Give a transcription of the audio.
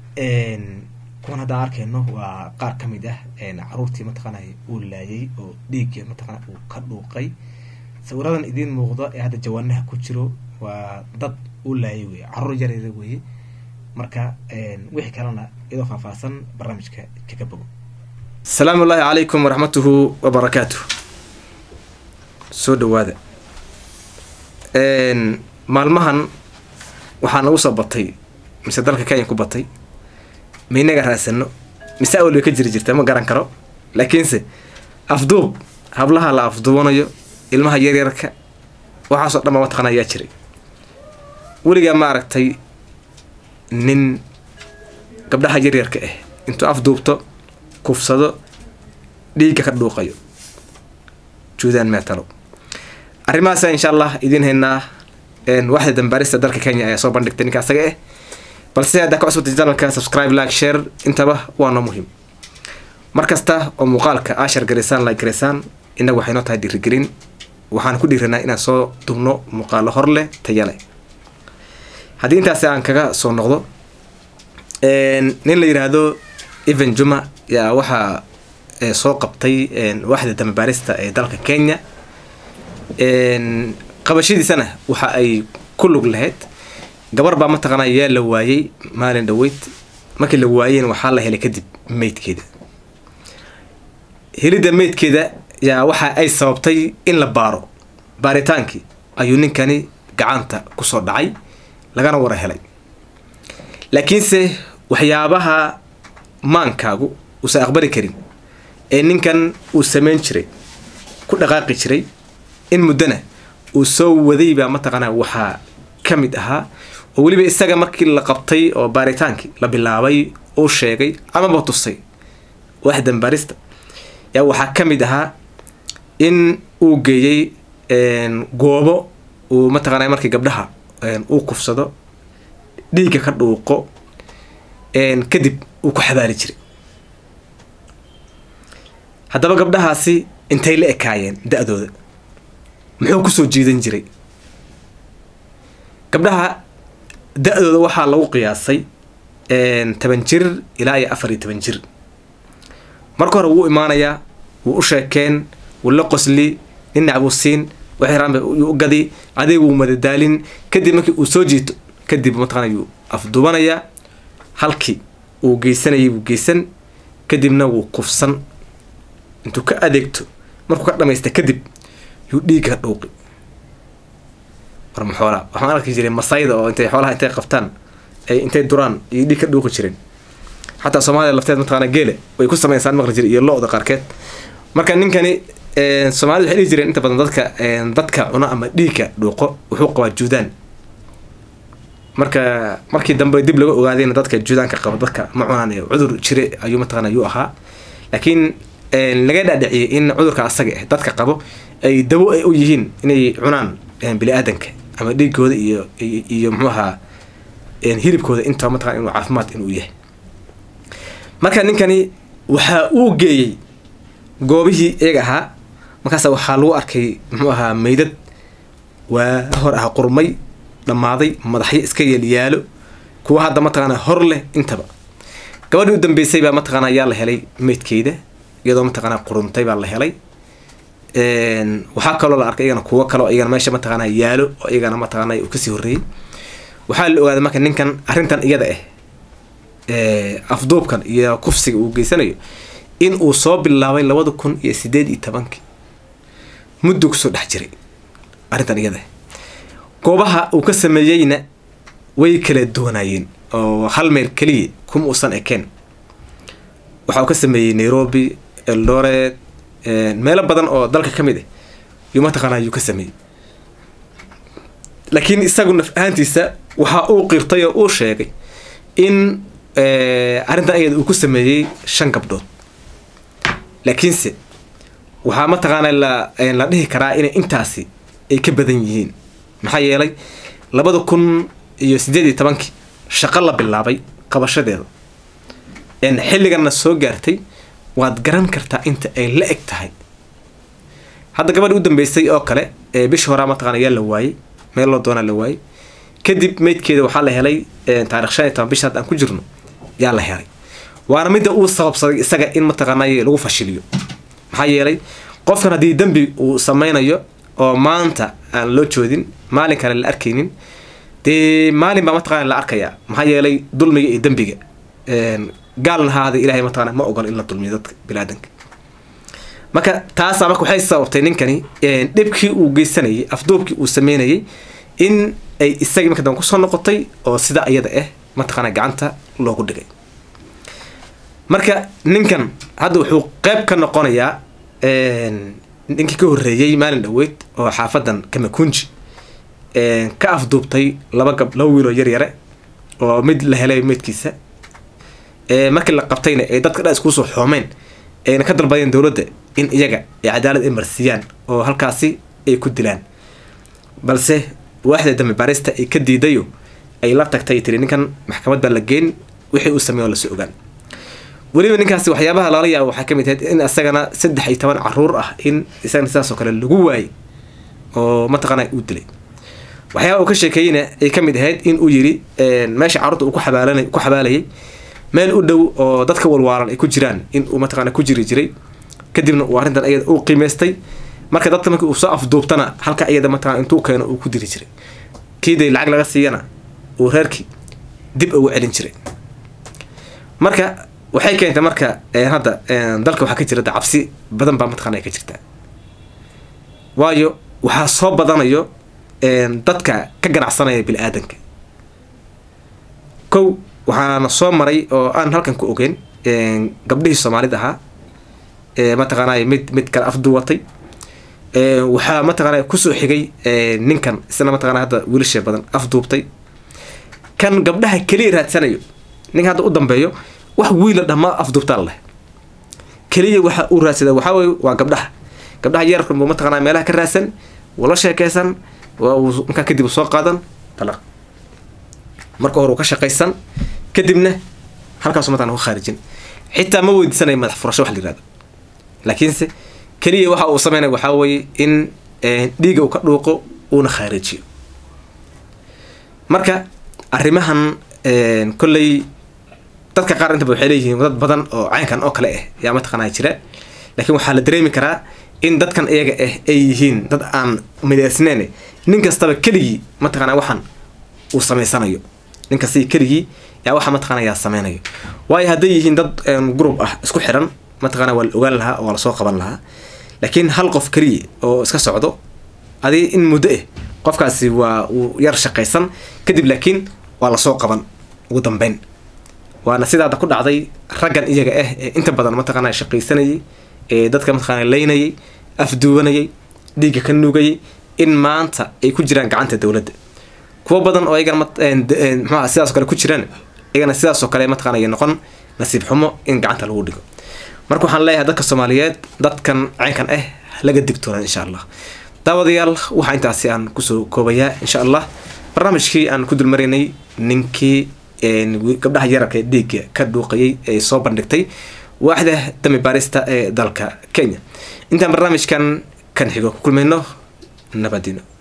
kuwan haddaan arkayno waa qaar ka mid ah caruurtii mataqaana uu laayay oo dhiigga mataqaana uu ka dhuuqay sawiradan idiin muuqdo ee hadda jawaanaha ku jiro waa dad uu laayay weye caruur yareeda weye marka wixii kalena iyadoo faahfaahsan barnaamijka kaga bogo asalaamu ullaahi calaykum waraxmatuhu wabarakaatuh soo dhawaada maalmahan waxaa nagu soo batay mise dalka kenya ku batay ma inaga raasano mise awal bay ka jiri jirta ma garan karo laakiinse afduub hablaha la afduubanayo ilmaha yaryarka waxaasoo dhan ba mataqana ayaa jiray weligaa ma aragtay nin gabdhaha yaryarka ah intuu afduubto kufsado dhiigga ka dhuuqayo juudaan meetalo arrimahaasa insha allah idiin haynaa waxda dambaarista dalka kenya ayaa soo bandhigtay ninka asaga ah balse haddaa ka cusubta janalka subscribe like share intaba waa noo muhiim mar kasta oo muuqaalka ashar garaysaan like garaysaan innagu waxay noo tahay dhiirigelin waxaan ku dhiiranaa inaan soo dubno muuqaalo hor leh taya leh haddii intaasi aan kaga soo noqdo nin la yidhaahdo evan juma yaa waxaa soo qabtay waxda dambaarista ee dalka kenya qabashadiisana waxa ay ku lug lahayd gabar baa mataqaana yaa la waayey maalin dhaweyd markii la waayeyna waxaa la helay kadib meydkeeda helidda meydkeeda yaa waxa ay sababtay in la baaro baaritaankii ayuu ninkani gacanta kusoo dhacay lagana wara helay laakiinse waxyaabaha maankaagu uusan aqbali karin ee ninkan uu sameyn jiray ku dhaqaaqi jiray in muddona uu soo waday baa mataqaanaa waxaa ka mid ahaa oo weliba isaga markii la qabtay oo baaritaankii la bilaabay uu sheegay amaba tusay wax dambaarista yaa waxaa ka mid ahaa in uu geeyey goobo uu mataqaana markii gabdhaha uu kufsado dhiigga ka dhuuqo kadib uu ku xabaali jiray haddaba gabdhahaasi intay la ekaayeen da-dooda muxuu kusoo jiidan jiray gabdhaha da-dooda waxaa lagu qiyaasay toban jir ilaa iyo afar iyo toban jir marka hore wuu imaanayaa wuu u sheekeen wuu la qosli ninac buu siin waxraanba yuu u gadi adeeg wuu madadaalin kadib markii uu soo jiito kadib mataqana yuu afduubanayaa halkii uu geysanayay buu geysan kadibna wuu kufsan intuu ka adeegto markuu ka dhamaysta kadib yuu dhiigga dhuuqi warma xoolaa waxaan arki jiray masayda oo intay xoolaha intay qabtaan ay intay duraan iyo dhiig ka dhuuqi jireen xataa soomaaliya lafteed mataqaana geele way ku samaysaan maqli jira iyo lo-da qaarkeed marka ninkani soomaalida waxay dhihi jireen inta badan dadka dadka cuno ama dhiigka dhuuqo wuxuu qabaa juudaan marka markii dambe dib laga ogaadayna dadka juudaanka qaba dadka ma cunaan ee cudur jire ayuu mataqaana yuu ahaa laakiin laga dhaadhiciyay in cudurka asaga ah dadka qabo ay dawo ay u yihiin inay cunaan bini aadanka ama dhiigooda iyo iyo muxuu ahaa hilibkooda intaba mataqana inuu caafimaad inuu yahay marka ninkani waxa uu geeyey goobihii iyaga ahaa markaasa waxaa lagu arkay muxuu ahaa meydad waa hor ah qurmay dhammaaday madaxyo iska yeelyaalo kuwa hadda mataqaana hor leh intaba gabadhii u dambeysay baa mataqaana ayaa la helay meydkeyda iyadoo mataqaana quruntay baa la helay waxaa kaloo la arkay iyagana kuwo kaleo iyagana meesha mataqaana yaalo oo iyagana mataqaana uu kasii horreeyey waxaa la ogaaday marka ninkan arrintan iyada ah afduubkan iyo kufsiga uu geysanayo in uu soo bilaabay labada kun iyo sideed iyo tobankii muddo kusoo dhex jiray arrintan iyada goobaha uu ka sameeyeyna way kala duwanaayeen oo hal meel keliya kuma uusan ekeen waxa uu ka sameeyey nairobi eldoret meelo badan oo dalka ka mid ah yuu mataqaana yuu ka sameeyey laakiin isagu naf ahaantiisa waxa uu qirtay oo uu sheegay in arrintan ayada uu ku sameeyey shan gabdhood laakiinse waxaa mataqaana la la dhihi karaa inay intaasi ay ka badan yihiin maxaa yeelay labada kun iyo siddeed iyo tobankii shaqo la bilaabay qabashadeeda xilliganna soo gaartay waad garan kartaa inta ay la eg tahay hadda gabadhi u dambeysay oo kale ee bishii horaa mataqana yaa la waayey meel loo doonaa la waayey kadib meydkeeda waxaa la helay taarikh shan iyo toban bisha hadda aan ku jirno yaa la helay waana midda uu sababsaday isaga in mataqaanay lagu fashiliyo maxaa yeelay qofkan haddii dembi uu sameynayo oo maanta aan loo joodin maalin kale la arkaynin dee maalin baa mataqana la arkayaa maxaa yeelay dulmiga iyo dembiga gaalna haada ilahay mataqana ma ogol in la dulmiyo dadka biniaadanka marka taasaa marka waxay sababtay ninkani dhibkii uu geysanayay afduubkii uu sameynayay in ay isagii marka dambe kusoo noqotay oo sida iyada ah mataqaana gacanta loogu dhigay marka ninkan hadda wuxuu qeyb ka noqonayaa ninkii ka horreeyey maalin dhaweyd oo xaafadan kamakunji ka afduubtay laba gab laba wiiloo yaryare oo mid la helay meydkiisa markii la qabtayna ay dadka dhan iskusoo xoomeen ayna ka dalbadeen dowladda in iyaga ay cadaalad ay marsiiyaan oo halkaasi ay ku dilaan balse waaxda dambe baarista ay ka diidayo ay la tagtay tiri ninkan maxkamad baa la geyn wixii uu sameey oo lasoo ogaan weliba ninkaasi waxyaabaha loola yaaba waxaa kamid ahayd in isagana saddex iyo toban caruur ah in isagana sidaas oo kale lagu waayay oo mataqaana uu dilay waxyaaba uu ka sheekeeyeyna ay kamid ahayd in uu yiri meesha carruurta uu ku xabaalanay ku xabaalayay meel u dhow oo dadka walwaalan ay ku jiraan in uu mataqaana ku jiri jiray kadibna uu arrintan ayada uu qiimaystay marka dadka markii uu soo afduubtana halka iyada mataqana intuu keeno uu ku diri jiray kiiday lacag laga siiyana uu reerkii dib ugu celin jiray marka waxay keentay marka hadda dalka waxaa ka jira da cabsi badan baa mataqana ay ka jirtaa waayo waxaa soo badanayo dadka ka ganacsanaya bini aadanka kow waxaana soo maray oo aan halkan ku ogeyn gabdhihii soomaalida ahaa mataqaanay mid mid kale afduwatay waxaa mataqaana kusoo xigay ninkan isna mataqana hadda wiilasha badan afduubtay kan gabdhaha keliya raadsanayo ninka hadda u dambeeyo wax wiila dhama afduubtaan leh keliya waxa uu raadsada waxaa weye waa gabdhaha gabdhaha yararkan buu mataqana meelaha ka raadsan wala sheekeysan waa uu markaa kadib soo qaadan talaq marka hore uu ka shaqaysan kadibna halkaasu mataqana ku khaarijin xitaa ma weydiisanaya madax furasho wax la yirahdo laakiinse keliya waxa uu sameynaya waxaa weeye in dhiiga uu ka dhuuqo uuna khaarijiyo marka arrimahan kolley dadka qaar intaba waxay leeyihiin dad badan oo caynkan oo kale ah yaa mataqaanaa jira laakiin waxaa la dareemi karaa in dadkan iyaga ah ay yihiin dad aan midaysneyn nin kastaba keligii mataqaanaa waxan uu samaysanayo nin kastaba keligii yaa waxa mataqaana yaa sameynayo waayo hadday yihiin dad group ah isku xiran mataqaana waa la ogaan lahaa oo waa lasoo qaban lahaa laakiin hal qof keliya oo iska socdo adi in muddo ah qofkaasi waa uu yar shaqaysan kadib laakiin waa lasoo qaban ugu dambeyn waana sidaada ku dhacday raggan iyaga ah ee inta badan mataqaana shaqaysanayay ee dadka mataqaana leynayay afduubanayay dhiigga ka nuugayay in maanta ay ku jiraan gacanta dowladda kuwo badan oo iyagana mxuaha sidaas o kale ku jiraan iyagana sidaas oo kale mataqana ay noqon nasiib xumo in gacanta lagu dhigo marka waxaan leeyahay dadka soomaaliyeed dadkan caynkan ah laga digtoonaan insha allah daawadayaal waxaa intaasi aan kusoo koobayaa insha allah barnaamijkii aan ku dulmaraynay ninkii gabdhaha yararka ee dhiigga ka dhuuqayay ee soo bandhigtay waaxda dami baarista ee dalka kenya intaan barnaamijkan kan xigo ku kulmayno nabadino